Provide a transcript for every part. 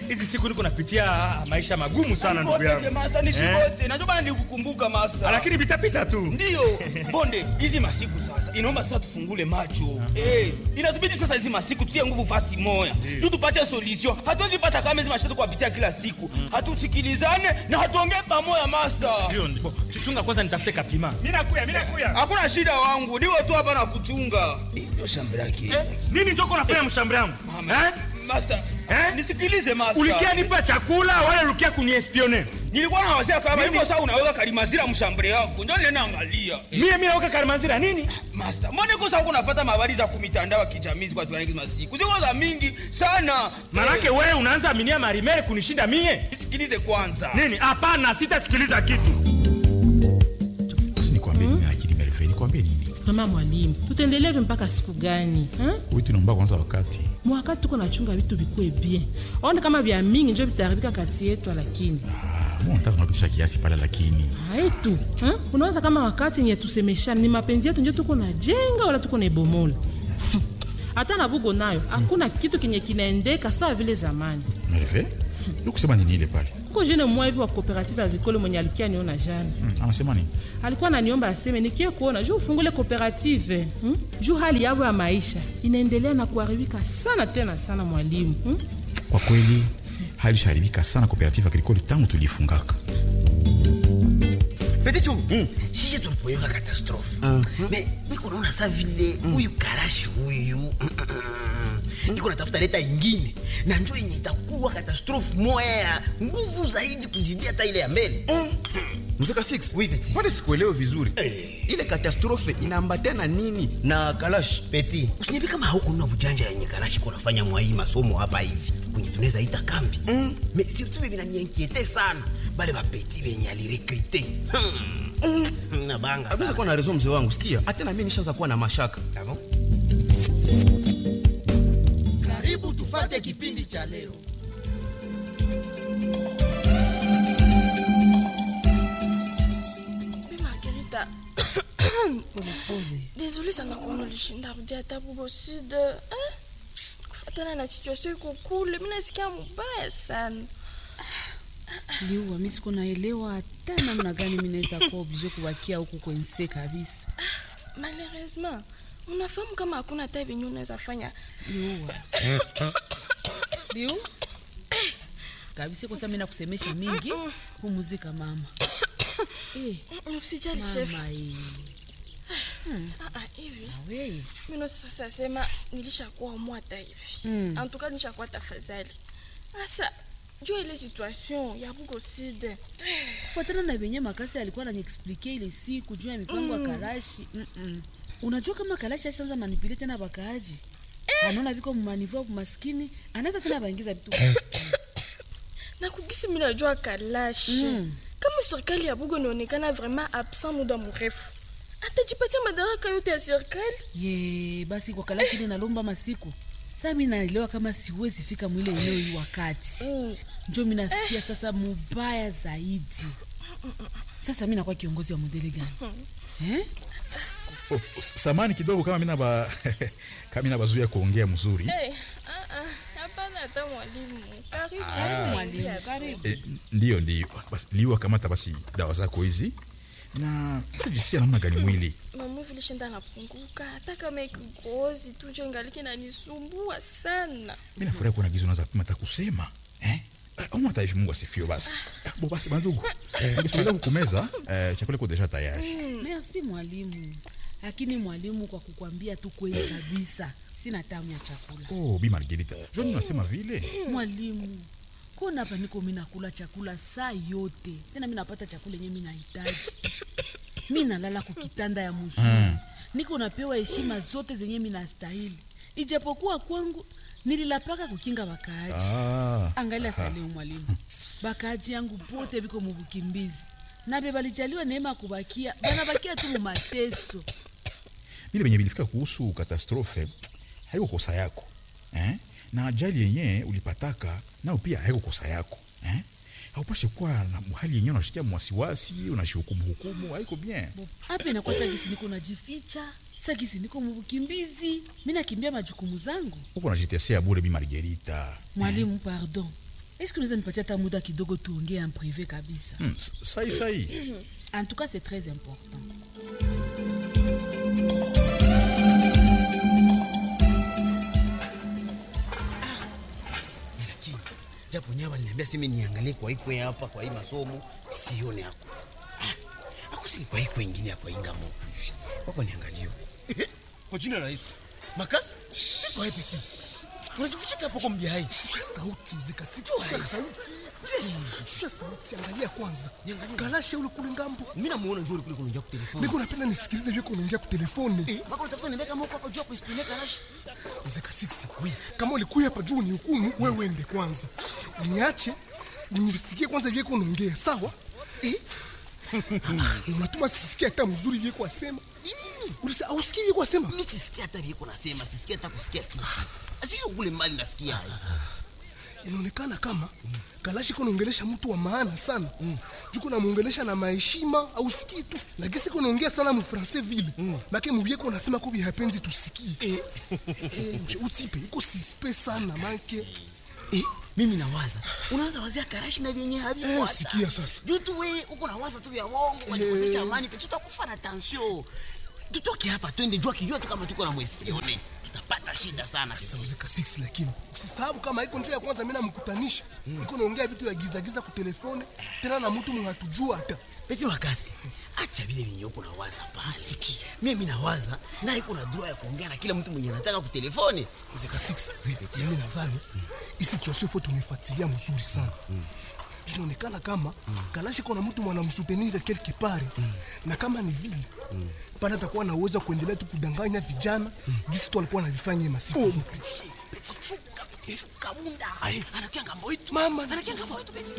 hizi siku niko napitia maisha magumu sana ndugu Nipote yangu master, nishibote. Najua bana nikukumbuka master. lakini vitapita tu Ndiyo, bonde hizi masiku sasa inaomba sasa tufungule macho eh, inatubidi sasa hizi masiku tutie nguvu fasi moya tu tupate solution. Hatuwezi pata kama hizi mashida tukuwapitia kila siku, hatusikilizane na hatuongee pamoja master. ndio ndio chunga kwanza nitafute kapima mimi nakuya mimi nakuya Hakuna shida wangu, niwe tu hapa na kuchunga. Eh, Ndio shamba lake eh, nini njoko unafanya mshambre yangu eh? master. Eh? Nisikilize master. ulikia nipa chakula wala ulikia kuniespionner Nilikuwa na wazia kama hivyo sasa unaweka kalimazira mshambre yako. Ndio nile naangalia. mie mimi nauka karimanzira nini Master, mbona uko sasa unafuata habari za kumitandao ya kijamii kwa tuaniki masiku? Ziko za mingi sana. manake wewe unaanza aminia marimere kunishinda mie Nisikilize kwanza. nini hapana sitasikiliza kitu Basi nikwambie nini lakini Merve, nikwambie nini? mama mwalimu tutaendelea hivi mpaka siku gani ha? Wewe tunaomba kwanza wakati. mwakati tuko nachunga vitu vikue bien aone kama vya mingi njo vitaharibika kati yetu lakini Ah, mbona unataka kunapisha kiasi pale lakini. haitu ha? unaweza kama wakati nye tusemeshana ni mapenzi yetu njo tuko na jenga wala tuko na ibomola hata na bugo nayo hakuna kitu kenye kinaendeka sawa vile zamani Merve? Ndio kusema nini ile pale? kuko jene mmoja hivi wa cooperative agricole mwenye alikia niona jana Hmm, anasema nini? alikuwa ananiomba aseme nikie kuona juu ufungule cooperative hmm? juu hali yavo ya maisha inaendelea na kuharibika sana tena sana mwalimu hmm? Kwa kweli hali ishaharibika sana cooperative agricole tangu tulifungaka. Petit chou, sisi tulipoyoka katastrofe me niko naona sa vile huyu karashi huyu mm, mm, mm. niko natafuta leta ingine na njo yenye itakuwa katastrofe moya ya nguvu zaidi kuzidia hata ile ya mbele mzeka 6 Oui, petit. pale sikuelewe vizuri Eh. ile katastrofe inaambatana nini na kalash peti usiniambie kama haukunua bujanja yenye karashi kunafanya mwai masomo hapa hivi kwenye tunaweza ita kambi mm. me surtout vile vinanienkiete sana bale bapeti venye alirekrite hmm. mm. nabanga aweza sana. kuwa na rezo mzee wangu sikia hata na mimi nishaanza kuwa na mashaka Ah bon? Karibu tufate kipindi cha leo. Bi Margarita. Désolée sana kuona ulishinda rudia hata bubo sud. Eh? Kufatana na situation iko kule, mimi nasikia mubaya sana. liua mi siko naelewa hata namna gani mi naweza kuwa oblige kubakia huku kwense kabisa Malheureusement, unafahamu kama hakuna hata venye unaweza fanya. liua liu kabisa kosa mi nakusemesha mingi pumuzika mama Eh, Usijali chef. mama eh. Ah ah, hivi. Awe. Mimi sasa sema nilishakuwa mwata hivi. Mm. En tout cas nishakuwa tafadhali. Sasa jua ile situation ya bugo sud. kufuatana na venye makasi alikuwa ananiexplike ile siku juu ya mipango ya kalashi Mm-mm. unajua kama kalashi ashaanza manipule tena bakaaji anaona viko mumanivu maskini anaweza tena baingiza vitu maskini. na kugisi mimi najua kalashi Mm. kama serikali ya bugo inaonekana vraiment absent muda mrefu atajipatia madaraka yote ya serikali ye basi kwa kalashi ile nalomba masiku sa mi naelewa kama siwezi fika mwile eneo hii wakati Mm. njo mi nasikia sasa mubaya zaidi sasa mi nakuwa kiongozi wa modeli gani eh? Oh, samani kidogo kama mimi naba kama mimi nabazuia kuongea mzuri. Eh, ah, ah, hapana hata mwalimu karibu mwalimu karibu Eh, ndio ndio. Basi liwa kamata basi dawa zako hizi. Na unajisikia namna gani mwili? mamu vilishinda napunguka hata kama ikikozi tu njo ingaliki nanisumbua sana Mimi nafurahi kuona gizo unaanza pima hata kusema. Eh? Au hata hivi Mungu asifiwe basi. Bo basi bandugu. Ningesema kukumeza eh, chakula kiko deja tayari. merci mwalimu lakini mwalimu kwa kukwambia tu kweli kabisa sina tamu ya chakula Oh, Bi Margarita. Joni unasema vile? mwalimu kona hapa niko mi nakula chakula saa yote tena mi napata chakula yenye mi nahitaji mi nalala kukitanda ya mzuri niko napewa heshima zote zenye mi nastahili ijapokuwa kwangu nililapaka kukinga wakaaji Ah. angalia saleu mwalimu bakaaji yangu pote biko mubukimbizi nabe balijaliwa neema ya kubakia banabakia tu mumateso Vile venye vilifika kuhusu katastrofe haiko kosa yako. Eh? Na ajali yenye ulipataka nao pia haiko kosa yako. Eh? Haupashe kuwa na hali yenye unashikia mwasiwasi, unashuhukumu hukumu, haiko bien. hapa inakuwa sagisi niko najificha sagisi niko mubukimbizi mi nakimbia majukumu zangu Huko unajitetea bure Bi Margarita. mwalimu pardon eske unaweza nipatia hata muda kidogo tuongee en privé kabisa Hmm, s- sai sai en tout cas c'est très important lakini japo nyawa aliniambia simi niangalie kwa ikwe hapa kwa hii masomo sione hako akusini kwa ikwe ingine hapa ingambo hivi wako niangalio kwa jina la Yesu makasi kwa hiyo piki unajificha hapo kwa mjai shusha sauti mzika shusha sauti shusha sauti angalia kwanza galashe ule kule ngambo mimi namuona njoo kule kunaongea kwa telefoni niko napenda nisikilize vile unaongea kwa telefoni eh bako unatafuta nimeka moko hapo juu hapo ispine kalashi mzika 6 kama ulikuya hapa juu ni hukumu wewe ende kwanza niache nisikie kwanza vile unaongea sawa Na unatuma sisikie hata mzuri vile asema ulisa ausikii vile asema mimi sisikia hata vile nasema sisikia hata kusikia kitu asio kule mbali nasikia hai inaonekana kama kalashi kunaongelesha mtu wa maana sana mm. juko namwongelesha na maheshima au sikii tu lakini siko naongea sana mfrancais vile mm. make mubieko nasema ko bihapenzi tusikie eh. eh, nje usipe iko sispe sana make eh, mimi nawaza unaanza wazia karashi na vyenye haviko Eh, hata. sikia sasa. juu tu we uko nawaza tu vya wongo kujikosesha amani pe tutakufa na tension tutoke hapa twende jua kijua tu kama tuko na mwesione tutapata shida sana sauzika 6 lakini usisahau kama iko njia ya kwanza mimi namkutanisha mm. iko naongea vitu ya giza giza ku telefone tena na mtu mwenye hatujua hata peti wakasi acha vile vyenye uko nawaza basi mimi nawaza na iko na droit ya kuongea na kila mtu mwenye anataka ku telefone mzika 6 mimi nadhani hii situation faut tunaifuatilia mzuri sana tunaonekana kama kalashi kuna mtu mwanamsutenir quelque part na kama ni vile pale atakuwa na uwezo wa kuendelea tu kudanganya vijana gisi tu alikuwa anavifanya masiku Oh, zote peti, peti, shuka, peti, shuka, bunda. anakia ngambo yetu mama anakia ngambo yetu peti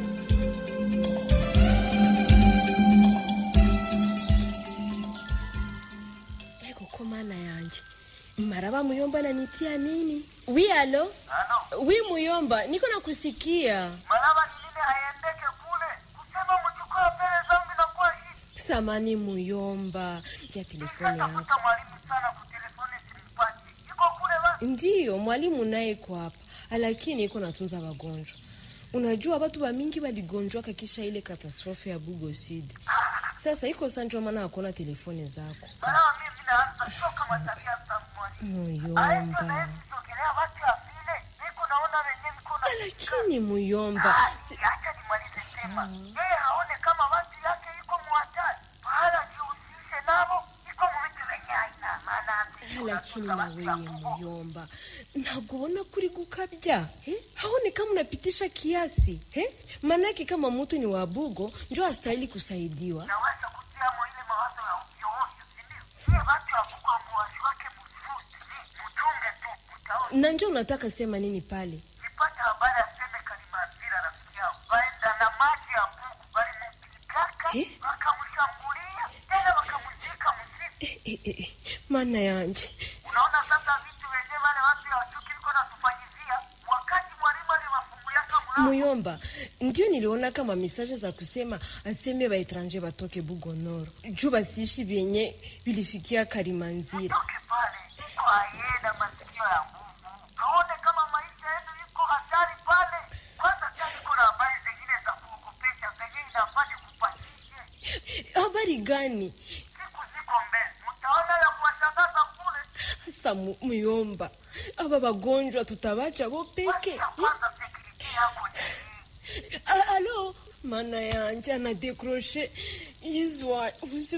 eko mana yanje maraba muyomba nanitia nini wi alo wi muyomba niko nakusikia maraba ni nini haiendeke kule kusema mchukua mbele zangu inakuwa hii samani muyomba ya telefoni yako tafuta mwalimu sana kutelefoni simpati iko kule ba ndiyo mwalimu naye iko hapa lakini iko natunza wagonjwa unajua watu wamingi waligonjwaka kisha ile katastrofe ya bugo sud sasa iko sanjwa maana hakuna telefoni zako maraba mimi naanza shoka matabia za mwalimu aenda muyomba naye kusogelea watu ya vile niko naona wenye viko na lakini muyomba si- acha nimalize sema yeye haone kama watu yake iko muhatari pahala jihusishe navo iko muvitu venye haina maana lakini naweye muyomba nakuona kuri gukabya eh? haone kama unapitisha kiasi eh? manake kama mutu ni wabugo njo astahili kusaidiwa naweza kutia mo ile mawazo ya ovyo ovyo sindio iye watu ya kukwa muwazi wake mfuti muchunge tu utaona na njo unataka sema nini pale nipata habari aseme kalimazira rafiki yao waenda na maji ya bugu walimupikaka Eh? wakamshambulia tena wakamuzika msiku eh, eh, eh, mana yanje unaona sasa vitu wenye wale watu ya wachuki liko natufanyizia wakati mwalimu aliwafunguliaka mlango muyomba ndio niliona kama mesaje za kusema aseme baetranje batoke bugonoro juu basiishi vyenye vilifikia karimanzira toke pale iko ayena masikio ya nguvu aone kama maisha yetu iko hatari pale kwanza sia iko na habari zingine za kuogopesha zenye inafanya kupatishe habari gani siku ziko mbele mtaona ya kuwashangaza kule sa mu- muyomba aba bagonjwa tutabacha bo peke ya kwanza sekurite yako ni A- alo mana yanje ana dekroshe yizwa usi